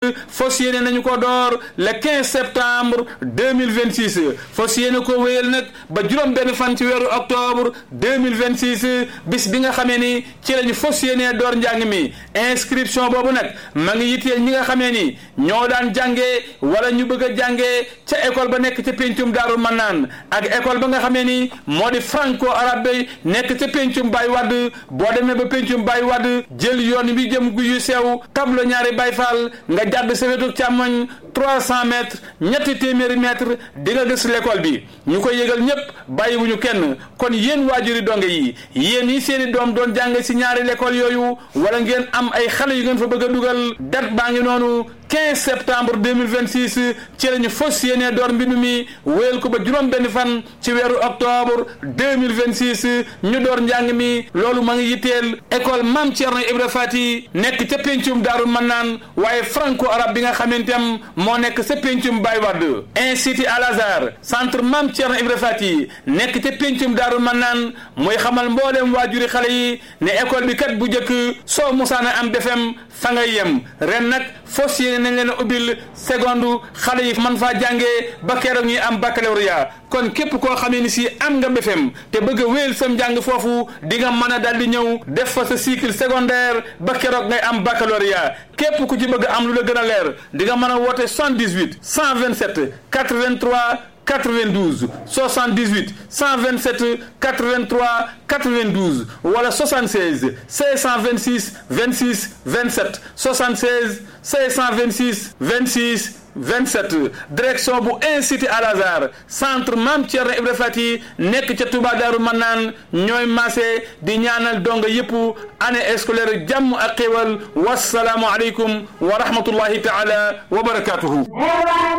fas yéene nañu ko door le 15 septembre 2026 fas yéene ko wéyal nag ba juróom benn fan ci weeru octobre 2026 bis bi nga xamee ni ci lañu fas yéene door njàng mi inscription boobu nag ma ngi yitteel ñi nga xamee ni ñoo daan jàngee wala ñu bëgg a jàngee ca école ba nekk ca péncum daaru mannaan ak école ba nga xamee ni moo di franco arabe nekk ca péncum Baye Wade boo demee ba péncum Baye Wade jël yoon bi jëm gu yu sew tablo ñaari Baye Fall nga jàdd sa wetu càmmoñ 300 mètres ñetti téeméeri mètres di nga gis l'école bi ñu koy yëgal ñëpp bàyyiwuñu kenn kon yéen waajuri donge yi yéen yi seeni doom doon jàng si ñaari l'école yooyu wala ngeen am ay xale yu ngeen fa bëgg a dugal date baa ngi noonu 15 septembre 2026 ci la ñu fas yéene door mbindu mi wéyal ko ba juróom benn fan ci weeru octobre 2026 ñu door njàng mi loolu ma ngi yitteel école Mame Thierno Ibra Fati nekk ca péncum Daaru Mannaan waaye franco arabe bi nga xamante am moo nekk sa péncum Baye Wade institut Al Azhar centre Mame Thierno Ibra Fati nekk ca péncum Daaru Mannaan mooy xamal mboolem waajuri xale yi ne école bi kat bu njëkk soo musaana am defem fa ngay yem ren nag fas yéene nañ leen a ubbil seconde xale yi man faa jàngee ba keroog ñuy am baccalauréat kon képp koo xamee ni si am nga BFEM te bëgg a wéyal sam njàng foofu di nga mën a daal di ñëw def fa sa cycle secondaire ba keroog ngay am baccalauréat képp ku ci bëgg am lu la gën a leer di nga mën a woote 78 127 83 92 78 127 83 92 wala 76 626 26 27 76 626 26 27 direction bu institut Al Azhar centre Mame Thierno Ibra Fati nekk ca Touba Daaru Mannaan ñooy maase di ñaanal donga yëpp année scolaire jàmm ak xéwal wasalaamu aleykum wa rahmatullahi taala wa barakatuhu